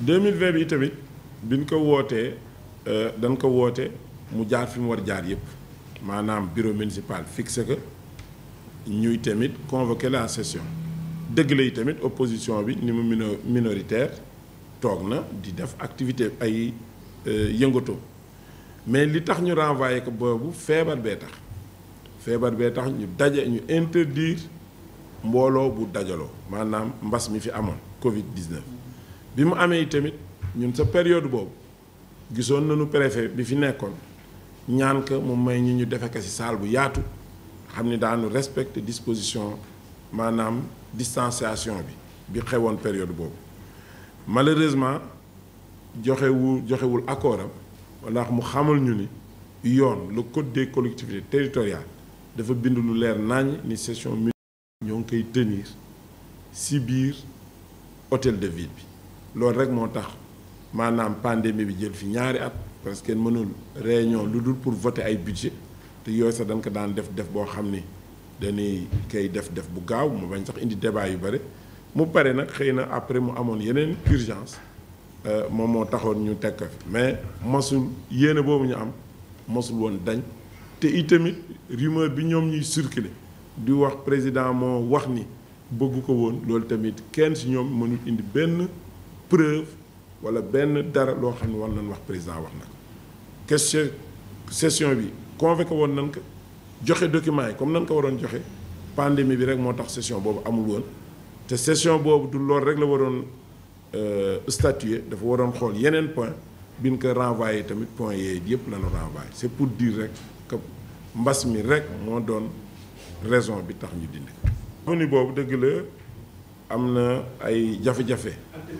2020 bi tamit biñ ko wootee dañ ko woote mu jaar fi mu war jaar yëpp maanaam bureau municipal fixé que ñuy tamit convoqué la session dëgg la yi tamit opposition bi ni mu mino minoritaire toog na di def activité ay yëngatoo mais li tax ñu renvoyé ko boobu feebar bee tax feebar bee tax ñu daje ñu interdire mbooloo bu dajaloo maanaam mbas mi fi amoon Covid 19. bi mu amee tamit ñun sa période boobu gisoon nañu préfet bi fi nekkoon ñaan ka mu may ñi ñu defe ko ci salle bu yaatu xam ni daanu respecter disposition maanaam distanciation bi bi xewoon période boobu malheureusement joxewu joxewul accord am wala mu xamal ñu ni yoon le code des collectivités territoriales dafa bind lu leer nañ ni session mi ñoo ngi koy tenir ci biir hôtel de ville bi loolu rek moo tax maanaam pandémie bi jël fi ñaari at parce que mënul réunion lu dul pour voter ay budget te yooyu sax dañ ko daan def def boo xam ni dañuy koy def def bu gaaw mu bañ sax indi débat yu bëri mu pare nag xëy na après mu amoon yeneen urgence moom moo taxoon ñu teg ko fi mais mosul yéene boobu ñu am mosul woon dañ te itamit rumeur bi ñoom ñuy circuler di wax président moo wax ni bëgg ko woon loolu tamit kenn si ñoom mënul indi benn preuve wala benn dara loo xam ne war nañ wax président wax na ko question session bi convoqué woon nañ ko joxe documents yi comme nañ ko waroon joxe pandémie bi rek moo tax session boobu amul woon te session boobu du loolu rek la waroon statuer dafa waroon xool yeneen point bi ñu ko renvoyé tamit point yee yëpp la ñu renvoyé c'est pour dire rek que mbas mi rek moo doon raison bi tax ñu dindi ko. ni boobu dëgg la am na ay jafe-jafe.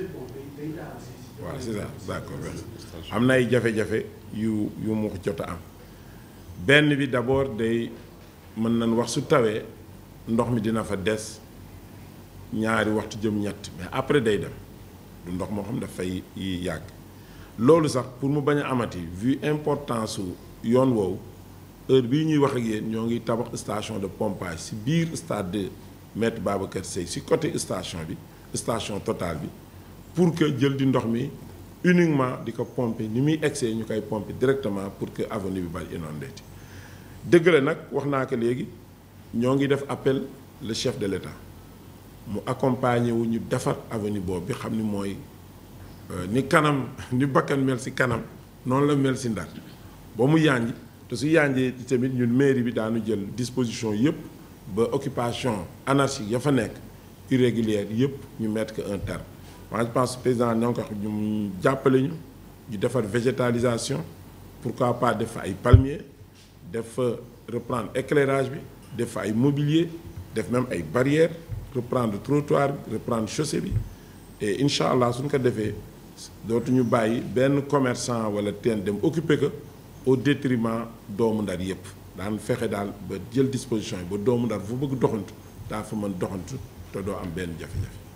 waaw c'est ça d'accord am na ay jafe-jafe yu yu mu jot a am benn bi d'abord day mën nañ wax su tawee ndox mi dina fa des ñaari waxtu jëm ñett mais après day dem du ndox moo xam dafay yàgg loolu sax pour mu bañ a amati vu importance su yoon woowu heure bii ñuy wax ak yéen ñoo ngi tabax station de pompage ci biir stade de Maître Babacar Sèye ci côté station bi station Total bi pour que jël di ndox mi uniquement di ko pomper ni muy egsee ñu koy pomper directement pour que avenue bi bañ inondé ti dëgg la nag wax naa ko léegi ñoo ngi def appel le chef de l'État mu accompagner wu ñu defar avenue boobu bi xam ni mooy ni kanam ni bakkan mel ci kanam noonu la mel ci Ndar ba mu yànj te su yànjee tamit ñun mairie bi daanu jël disposition yépp ba occupation anarchique ya fa nekk irrégulière yépp ñu mettre que un terme moi je pense président ñoo ko wax ñu jàppale ñu ñu defar végétalisation pourquoi pas def fa ay palmiers def fa reprendre éclairage bi def fa ay mobilier def même ay barrières reprendre trottoir bi reprendre chaussée bi et incha allah suñ ko defee dootuñu bàyyi benn commerçant wala teen dem occuper ko au détriment doomu ndar yépp daan fexe daal ba jël disposition yi ba doomu ndar fu bëgg doxantu daa fa mën doxantu te doo am benn jafe-jafe